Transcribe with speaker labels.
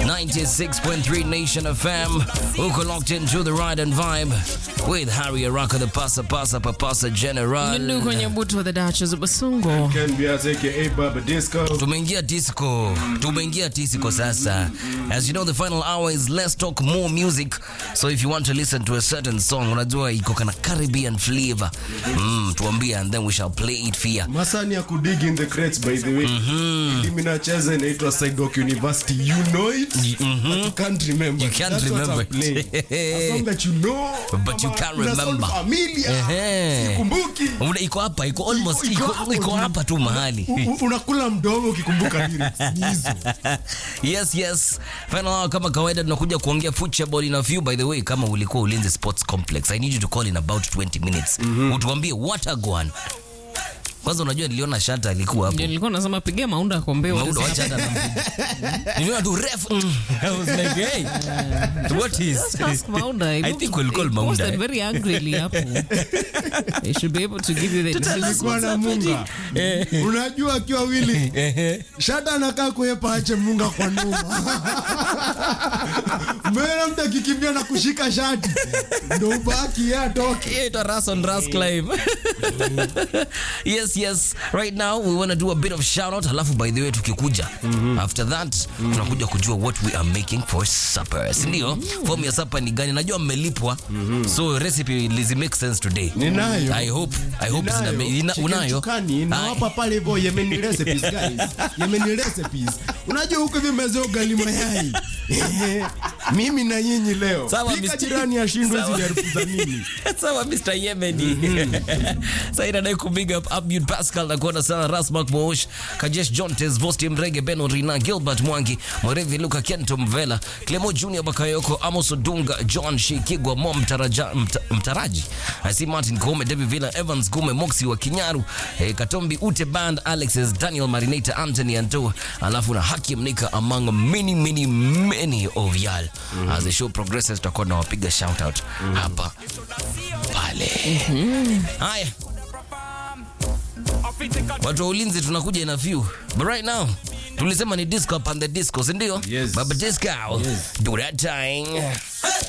Speaker 1: 96.3 Nation FM. Uko locked into the ride and vibe with Harry Araka, the pasa pasa papasa general.
Speaker 2: Nyundu kwenye butu wa the Duchess of Basungo.
Speaker 3: Ken Bias aka Baba Disco.
Speaker 1: Tumeingia disco, tumeingia disco sasa. As you know, the final hour is let's talk more music. So if you want to listen to a certain song, unajua iko kana Caribbean flavor. Mm, tuambie and then we shall play it for you.
Speaker 3: Masani ya kudig in the crates by the way. Mimi nacheza inaitwa Sidewalk University. You know it? But you can't remember.
Speaker 1: You can't
Speaker 3: That's what
Speaker 1: remember
Speaker 3: I'm playing. A song that you know.
Speaker 1: But you
Speaker 3: kama
Speaker 1: can't
Speaker 3: una sound
Speaker 1: remember.
Speaker 3: Familiar.
Speaker 1: Ehe.
Speaker 3: Sikumbuki.
Speaker 1: Una- Iko hapa, iko almost
Speaker 3: Iko- iko
Speaker 1: iko
Speaker 3: hapo
Speaker 1: iko
Speaker 3: tu.
Speaker 1: hapa tu mahali.
Speaker 3: U- u- Unakula mdomo ukikumbuka lyrics. Ni hizo.
Speaker 1: yes yes final hour kama kawaida tunakuja kuongea football in a few by the way kama ulikuwa ulinzi sports complex i need you to call in about 20 minutes utuambie what a gone kwanza unajua niliona shata alikuwa hapo
Speaker 2: Ndio nilikuwa nasema pigia maunda akombea
Speaker 1: Maudo, wacha hata nampiga. niliona tu ref mm. I was like hey what is
Speaker 2: Ask Maunda. He
Speaker 1: I
Speaker 2: looked-
Speaker 1: think we'll call
Speaker 2: he
Speaker 1: Maunda,
Speaker 2: posted
Speaker 1: eh.
Speaker 2: very angrily hapo. They should be able to give you the
Speaker 3: Nilikuwa na munga. Unajua akiwa wili. Shata anakaa kuepa ache munga kwa nyuma. Mbona mtu akikimbia na kushika shati. Ndio ubaki yeye atoke.
Speaker 1: Yeah, ito Ras on Ras Clive. yes, yes. Right now we want to do a bit of shout out. Halafu by the way tukikuja. After that tunakuja kujua what we are making for supper. Si ndio? Form ya supper ni gani? Najua mmelipwa. So recipe lizi make sense today.
Speaker 3: Ninayo.
Speaker 1: I hope I hope
Speaker 3: Ninayo.
Speaker 1: zina ina,
Speaker 3: Chicken
Speaker 1: unayo.
Speaker 3: chukani, nawapa pale hivyo Yemeni recipes guys. Yemeni recipes. Unajua huko hivi mezeo ugali mayai. Mimi na nyinyi leo.
Speaker 1: Sawa,
Speaker 3: Pika
Speaker 1: Mr.
Speaker 3: jirani ashindwe
Speaker 1: Sawa.
Speaker 3: zile harufu za nini.
Speaker 1: sawa mr yemeni saida dai kubig up abud pascal nakuona sana rasmak moosh kajesh jontes vosti mrege beno rina gilbert mwangi mwerevi luka kento mvela clemo junior bakayoko amos odunga john shikigwa mo mtaraja, mta, mtaraji asi martin kome david villa evans gume moxi wa kinyaru eh, katombi ute band alexes daniel marinata anthony anto alafu na hakim nika among many many many of yal as the show progresses tutakuwa nawapiga shout out hapa pale haya watu wa ulinzi tunakuja ina few but right now tulisema ni disco up and the disco sindio
Speaker 3: Yes.
Speaker 1: baba disco do that thing